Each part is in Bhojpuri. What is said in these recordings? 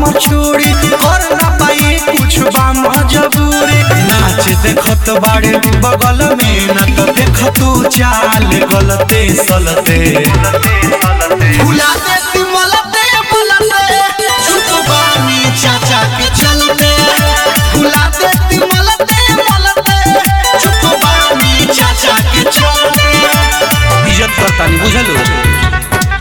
हमर छोड़ी कर ना पाई कुछ बा मजबूरी नाच देखत बाड़े बगल में न तो देख तू चाल गलते सलते भुला देती मलते मलते चुप बानी चाचा के चलते भुला देती मलते मलते चुप बानी चाचा के चलते इज्जत करता नहीं बुझलो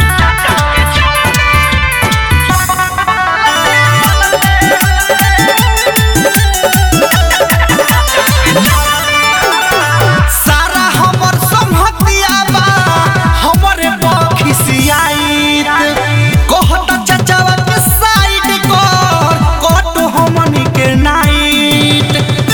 सारा हमर संहतिया बा हमरे बखिसियाइत कहत चचावा के साइड कर कट हमनी के नाइट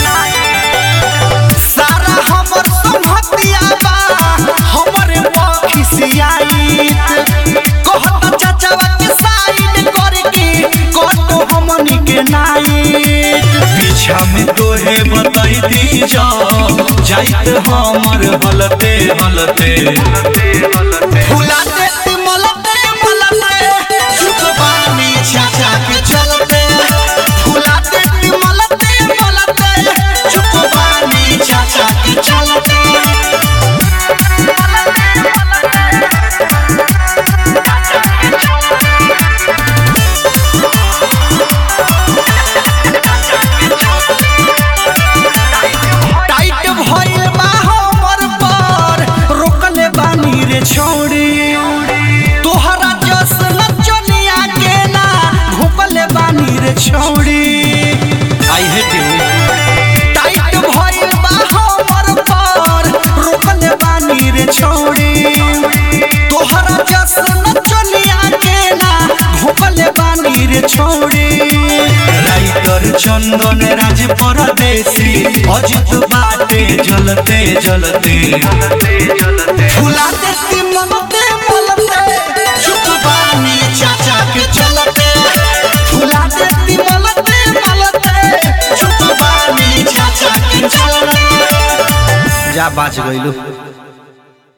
सारा हमर संहतिया बा हमरे बखिसियाइत कहत चचावा के साइड कर के कट हमनी के नाइट पीछा में तोहे बताई दी जाओ जाइत हमर हलते हलते फुला देती मलते मलते चुप बानी चाचा के चलते फुला देती मलते मलते चुप बानी चाचा के चलते टाइट भइल बा हमर पर रोकले बानी रे छोड़ी तोहरा जस नचनिया के ना भूकले बानी रे छोड़ी आई हेट यू टाइट भइल बा हमर पर रोकले बानी रे छोड़ी तोहरा जस नचनिया के ना भूकले बानी रे छोड़ी राइटर चंदन राज परदेसी अजित बाटे जलते जलते फुला देती मलते मलते चुप बानी चाचा के चलते फुला देती मलते मलते चुप बानी चाचा के चलते जा बाच गइलू